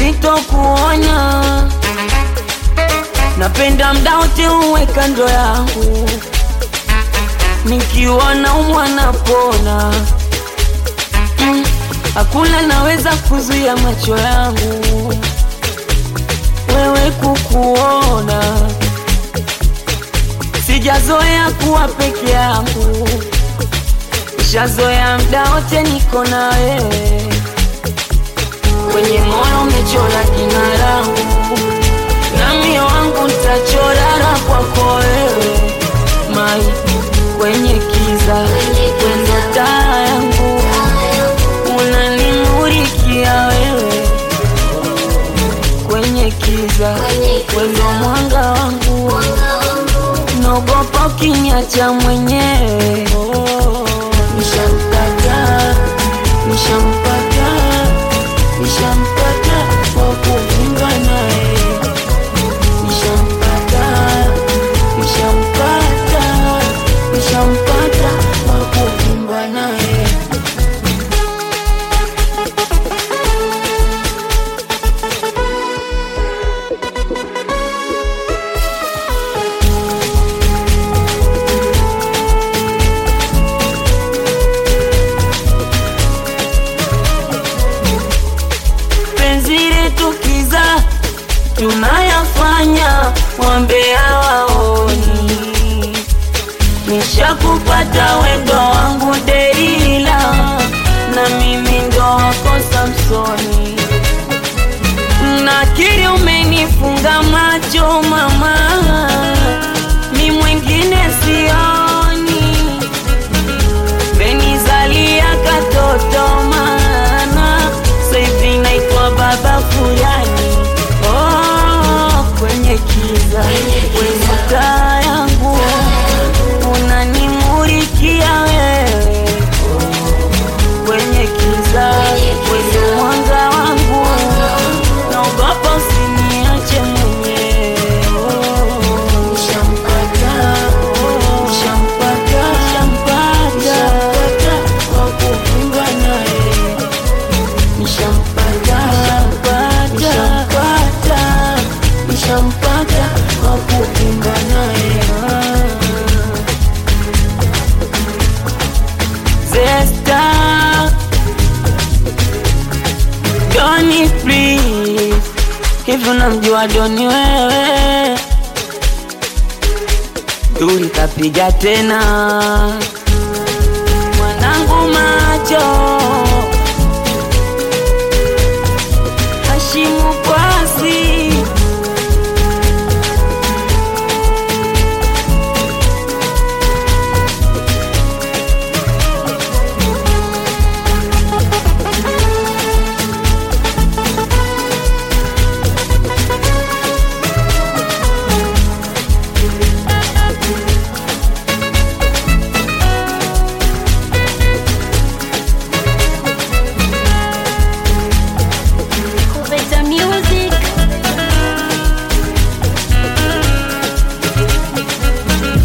sitokuona. Napenda mda wote uwe kando yangu, nikiona umwa napona. Mm, Hakuna naweza kuzuia macho yangu wewe kukuona. Sijazoea kuwa peke yangu, nishazoea mda wote niko na wewe. Kwenye moyo umechora jina langu, na mio wangu ntachora la kwako wewe. Mai kwenye kiza, wendo taa yangu, unanimurikia wewe. Kwenye kiza, wendo mwanga wangu, naogopa ukiniacha mwenyewe. Oh, nishampata, nishampata, nishampata wa kufunga naye. Nishampata, nishampata, nishampata wa kufunga naye. penzi letu kiza tunayafanya wambea waoni nishakupata wendo wangu Delila na mimi ndo wako Samsoni nakiri umenifunga macho mama mi mwingine sioni Benizalia katoto mana Saivi naitwa baba fulani oh, kwenye kiza kwenye taa yangu unanimurikia wewe kwenye kiza kwenye mwanga wangu naogopa usiniache mwenyewe oh, nishampata oh, nishampata nishampata wa kufunga naye nishampata nishampata nishampata wa kufunga naye Zesta Doni please Hivi unamjua Doni wewe Duli kapiga tena Mwanangu ma